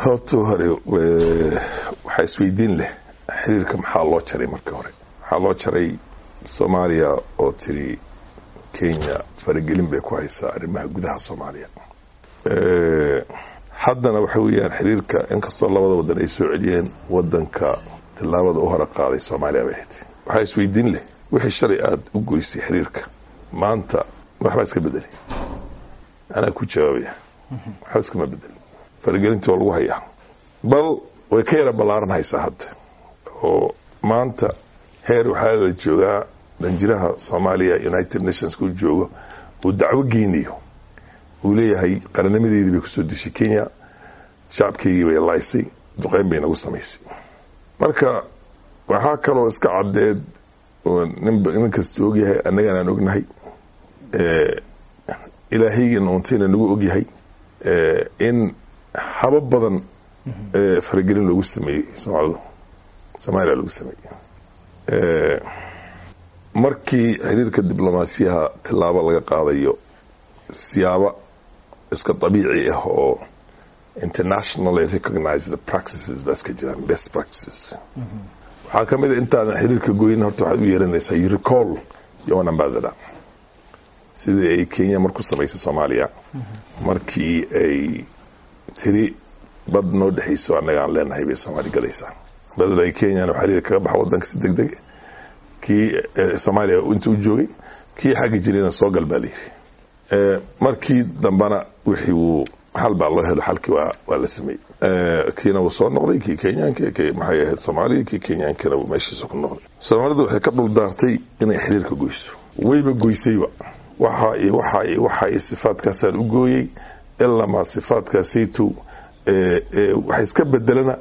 horta hore waxaa isweydiin leh xiriirka maxaa loo jaray markii hore waxaa loo jaray soomaaliya oo tiri kenya faragelin bay ku haysaa arrimaha gudaha soomaaliya haddana waxa weeyaan xiriirka inkastoo labada wadan ay soo celiyeen wadanka tillaabada u hore qaaday soomaaliya bay ahayd waxaa isweydiin leh wixii shalay aada u goysay xiriirka maanta waxbaa iska bedelay anaa ku jawaabaya waxba iskama bedelin faragelintii waa lagu hayaa bal way ka yara ballaaran haysaa hadda oo maanta heer waxaa la joogaa danjiraha soomaaliya united nations ku joogo uu dacwo geynayo uu leeyahay qarannimadiidii bay kusoo dushay kenya shacabkeygii bay laaysay duqeyn bay nagu samaysay marka waxaa kaloo iska caddeed oo nin kasta ogyahay annagaan aan ognahay ilaahaygan untayna nagu ogyahay in haba badan faragelin loogu sameeyey soomaalidu soomaaliya lagu sameeyey markii xiriirka diblomaasiyaha tillaabo laga qaadayo siyaabo iska dabiici ah oo internationally recognized practices baa iska jiraan best practices waxaa ka mid a intaadan xiriirka goyn horta waxaad u yeeranaysaa you recall your own ambassador sidii ay kenya marku samaysay soomaaliya markii ay tiri bad noo dhexayso annaga aan leenahay bay soomaali galaysaa ambassador kenyana xiriir kaga baxa wadanka si deg deg kii soomaaliya inta u joogay kii xagga jirayna soo gal baa layiri markii dambana wixii wuu xal baa loo helo xalkii waa la sameeyey kiina wuu soo noqday kii kenyaanka k maxay ahayd soomaaliya kii kenyaankana meeshiisa ku noqday soomaalidu waxay ka dhul daartay inay xiriirka goyso wayba goysayba waxa iyo waxa iyo waxa iyo sifaadkaasaan u gooyey ilamaa sifaadkaasaytu waxa iska bedelana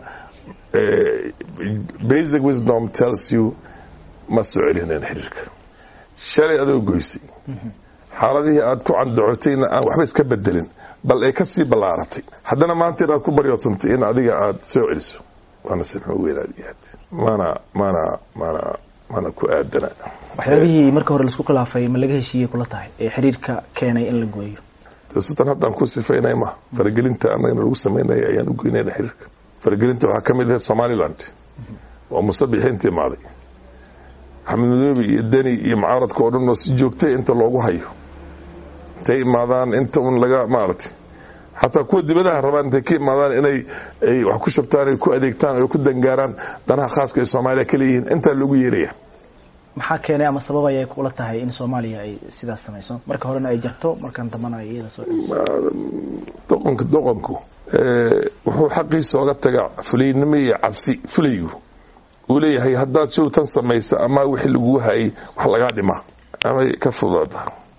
basic wisdom tells you ma soo celineen xiriirka shalay adoo goysay xaaladihii aad ku candacotayna aan waxba iska bedelin bal ay kasii ballaaratay haddana maanta inaad ku baryootantay in adiga aad soo celiso waana sibxmo weynaad yahaad mana mana mana mana ku aadana waxyaabihii marka hore laisku khilaafay ma laga heshiiyey kula tahay ee xiriirka keenay in la gooyo sutan haddaan ku sifaynay ma faragelinta annagana lagu samaynaya ayaan u goynayna xiriirka faragelinta waxaa ka mid ahayd somaliland oo musabixiinta imaaday axmed madoobe iyo deni iyo mucaaradka oo dhan oo si joogtay inta loogu hayo intay imaadaan inta un laga maaragtay xataa kuwa dibadaha rabaan intay ka imaadaan inay ay wax ku shabtaan ay ku adeegtaan ay ku dangaaraan danaha khaaska ee soomaaliya ka leeyihiin intaa loogu yeeraya maxaa keenay ama sabab ayay kula tahay in soomaaliya ay sidaas samayso marka horena ay jarto markan dambana ay iyada soo celiso doqonka doqonku wuxuu xaqiisa oga taga fulaynimo iyo cabsi fulaygu uu leeyahay haddaad show tan samaysa ama wixii laguu hayay wax lagaa dhima amay ka fudaada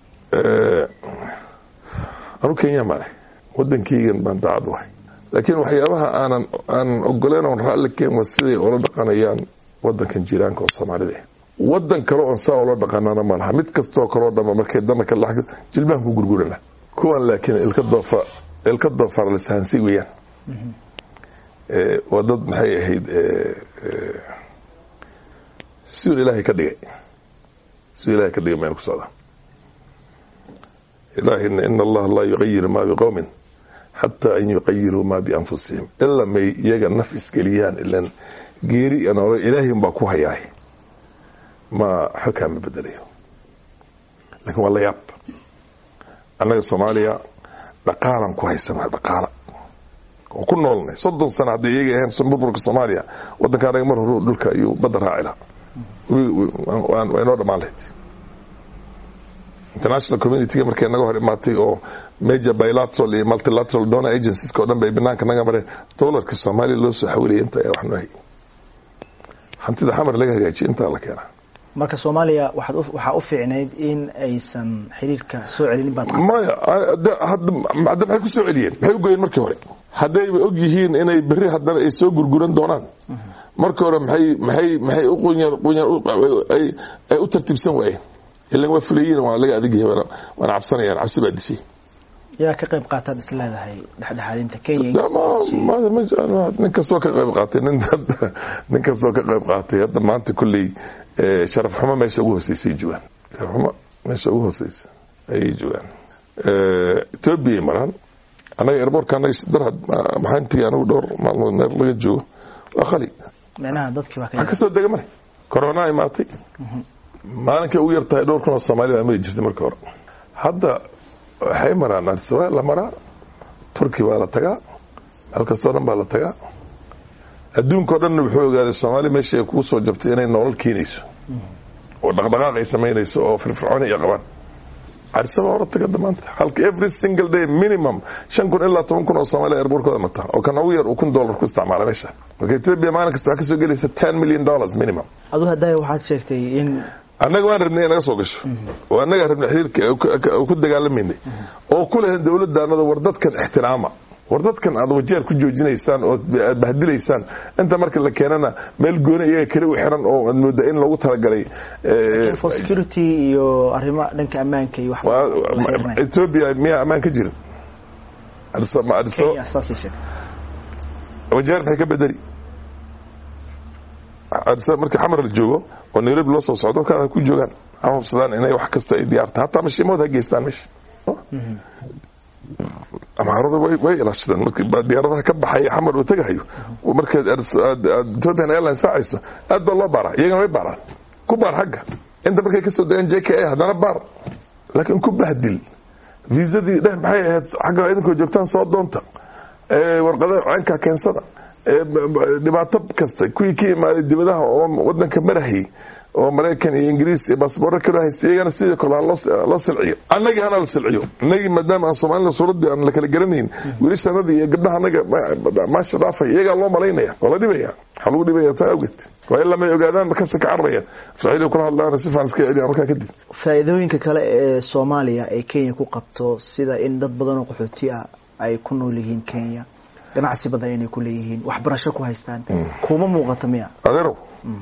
anu kenya male wadankeygan baan daacad wahay laakiin waxyaabaha aanan aanan ogoleyn oon raalli keen waa siday ula dhaqanayaan wadankan jiraanka oo soomaalida wadan kale oon saa ula dhaqanana ma laha mid kastoo kaleo dhama markay dana ka la jilbahan ku gurgurana kuwan laakiin ilka doofa ilka doofaar lisaansi weeyaan waa dad maxay ahayd siun ilaahay ka dhigay siun ilahay ka dhigay mayna ku socdaa ilaahina in allaha laa yuqayiru ma biqowmin xataa an yuqayiruu ma bianfusihim ilaa may iyaga naf isgeliyaan ilan geeri noole ilaahin baa ku hayaay ma xokaa ma bedelayo lakin waa la yaab annaga soomaaliya dhaqaalan ku haysana dhaqaala oo ku noolnay soddon sana hadday iyaga ahayn burburka soomaaliya wadanka anaga mar hore dhulka ayuu badda raaci laha waa inoo dhamaan lahayd international communitiga markay naga hor imaatay oo major bilateral iyo multilateral donor agencies-ka o dhan bay banaanka naga mareen dolarka soomaaliya loo soo xawilaya inta ayaa wax noo hay hantida xamar laga hagaajiya intaa la keenaa marka soomaaliya waxaad waxaa u fiicnayd in aysan xiriirka soo celinin baad maya hadda maxay ku soo celiyeen maxay u goyeen markii hore haddayba og yihiin inay berri haddana ay soo gurguran doonaan markii hore maxay maxay maxay u qunyar qunyar ay ay u tartiibsan waayeen ilan waa fulayiin waa laga adig yahay waana cabsanayaan cabsi baa dishay yaa ka qayb qaataad is leedahay dhexdhexaadinta kenya nin kastoo ka qayb qaatay nin kastoo ka qayb qaatay hadda maanta kulley sharaf xumo meesha ugu hooseysay joogaan sharaf xumo meesha ugu hooseysa ayay joogaan ethoobiya maraan annaga airbortka annaga darhad maxaa intii anigu dhowr maalmood meel laga joogo waa khali micnaha dadkii baa ka wax kasoo dega male corona imaatay maalinkay ugu yartahay dhowr kun oo soomaalida mari jirtay markii hore hadda waxay maraan arsabaa la maraa turki baa la tagaa meel kastoo dhan baa la tagaa adduunkao dhanna wuxuu ogaaday soomaaliya meeshii ay kugu soo jabtay inay nolol keenayso oo dhaqdhaqaaq ay samaynayso oo firfircooni ay qabaan carisaba hore taga damaanta halka every single day minimum shan kun ilaa toban kun oo soomaaliya airbortkooda mata oo kan ugu yar uu kun dollar ku isticmaala meesha marka ethiopia maalin kasta waxaa kasoo gelaysa ten million dollars minimum adu hadaya waxaad sheegtay in annaga waan rabnay naga soo gasho oo annaga rabnay xiriirka ku dagaalamaynay oo ku lehen dowladdaanada war dadkan ixtiraama war dadkan aad wajeer ku joojinaysaan oo aad bahdilaysaan inta marka la keenana meel gooni iyaga kale u xiran oo aad mooda in lagu talagalay for security iyo arrimo dhanka ammaanka iyo ethiopia miyaa ammaan ka jirin Kenya saasay sheegtay wajeer maxay ka bedeli markii xamar la joogo oo nairobi loo soo socdo dadka ku joogaan ha hubsadaan inay wax kasta ay diyaarta hataa mashiimood ha geystaan meesha amaarada way ilaashadeen markii diyaaradaha ka baxaya xamar uu tagahayo markaad ethiopian airlines raacayso aad baa loo baaraa iyagana way baaraan ku baar xagga inta markay kasoo degaan j k a haddana baar laakiin ku bahdil viisadii dheh maxay ahayd xagga idinkoo joogtaan soo doonta warqadaha caynkaa keensada dhibaato kasta kuwii ka imaaday dibadaha oo wadanka marahayay oo maraykan iyo ingiriis iyo baasboorro kaloo haysta iyagana sidii kale loo silciyo annagii hana la silciyo innagii maadaama aan soomaalida suuraddii aan la kala garanayn wiilashanadii iyo gabdhaha annaga maasha dhaafay iyagaa loo malaynaya waa la dhibaya waxaa lagu dhibaya taa awgeed waa in lamay ogaadaan markasta ka cararayaan afsaciili kula hadlaan si fiican iska celiyan markaa kadib faa'iidooyinka kale ee soomaaliya ay kenya ku qabto sida in dad badan oo qaxooti ah ay ku nool yihiin kenya ganacsi badan inay ku leeyihiin waxbarasho ku haystaan kuma muuqato miya adeerow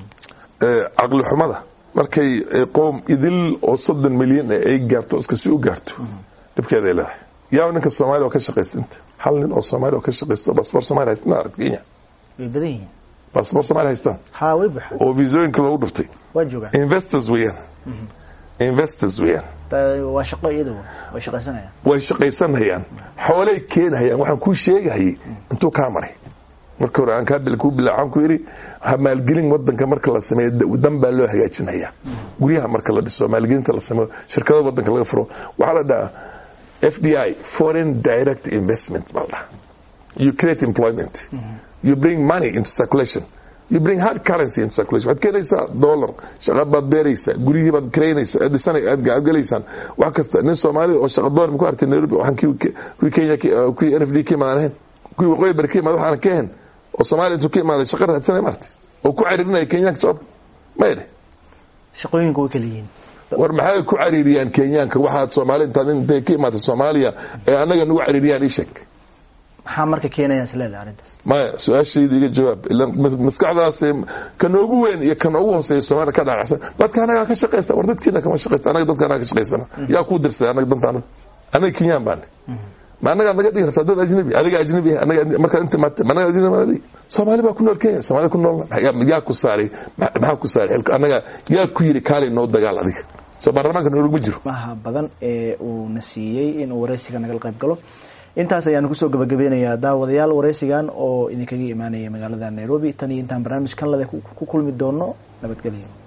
caqli xumada markay qoom idil oo soddon milyan ay gaarto iska si u gaarto dhibkeeda ay leedahay yaa ninka soomaaliya oo ka shaqaysta inta hal nin oo soomaaliya oo ka shaqaysta oo baasboor soomaaliya haysta ma aragta kenya way badan yihiin baasboor soomaaliya haystaan ha way buuxaan oo viisooyinka loogu dhuftay waa joogaan investors weeyaan investors weeyaan waa shaqo iyada way shaqaysanayaan way shaqaysanayaan xoolay keenhayaan waxaan kuu sheegahayay intuu kaa maray marka hore aan kaa kuu bilaacaan ku yidhi ha maalgelin wadanka marka la sameeyo dan baa loo hagaajinaya guryaha marka la dhiso maalgelinta la sameeyo shirkada wadanka laga furo waxaa la dhahaa f d i foreign direct investment baa la dhahaa you create employment you bring money into circulation you bring hard currency into circulation waxaad keenaysaa dollar shaqa baad beeraysaa guryihii baad karaynaysaa aad dhisana aad galaysaan wax kasta nin soomaaliya oo shaqa doon ku artay nairobi waxaan kuwii kenya kuwii n f d ka imaadaan ahayn kuwii waqooyi bari ka imaada waxaan ka ahayn oo soomaaliya intuu ka imaaday shaqa raadsanaya maartay oo ku cariirinaya kenyaanka shaqada ma yidhi shaqooyinka way kala yihiin war maxay ku cariiriyaan kenyaanka waxaad soomaaliya intaad intay ka imaatay soomaaliya ee annaga nagu cariiriyaan ii sheeg maxaa marka keenaya is leedahay arrintaas maya su-aashayda iga jawaab ila maskaxdaas ka noogu weyn iyo ka noogu hooseeya soomaaliya ka dhaacsan dadka anagaa ka shaqaysta war dadkiina kama shaqaysta anaga dadka anaga ka shaqaysana yaa kuu dirsaday anaga dantaanada anaga kenyaan baane ma anagaa naga dhigi kartaa dad ajnabi adiga ajnabi anaga markaad inta maatay ma anaga ajnabi soomaali baa ku nool kenya soomaali ku nool yaa ku saaray maxaa ku saaray anaga yaa ku yiri kaalay noo dagaal adiga soo baarlamaanka noolaguma jiro maha badan ee uu na siiyey inuu waraysiga nagala qayb galo intaas ayaanu kusoo gabagabeynayaa daawadayaal waraysigan oo idinkaga imaanaya magaalada nairobi tan iyo intaan barnaamij kan lada ku kulmi doono nabadgelyo